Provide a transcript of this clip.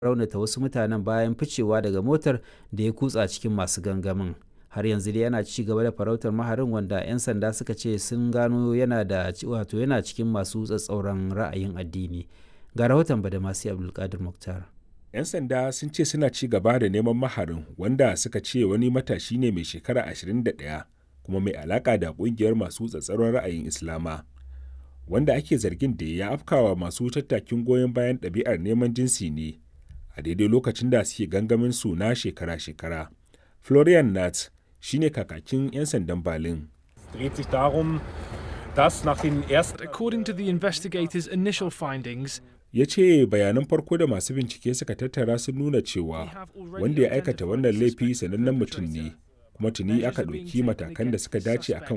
raunata wasu mutanen bayan ficewa daga motar da ya kutsa cikin masu gangamin har yanzu dai yana ci gaba da farautar maharin wanda 'yan sanda suka ce sun gano yana da wato yana cikin masu tsatsauran ra'ayin addini ga rahoton badamasi abdulkadir muktar 'yan sanda sun ce suna ci gaba da neman maharin wanda suka ce wani matashi ne mai shekara 21 kuma mai alaka da kungiyar masu tsatsaron ra'ayin islama wanda ake zargin da ya afkawa masu tattakin goyon bayan ɗabi'ar neman jinsi ne a daidai lokacin da suke gangamin su na shekara-shekara florian nat shine kakakin 'yan sandan berlin dreht sich darum, dass nach den ersten According to the investigators' initial findings, ya ce bayanan farko da masu bincike suka tattara sun nuna cewa wanda ya aikata wannan laifi sanannen mutum ne kuma tuni aka ɗauki matakan da suka dace akan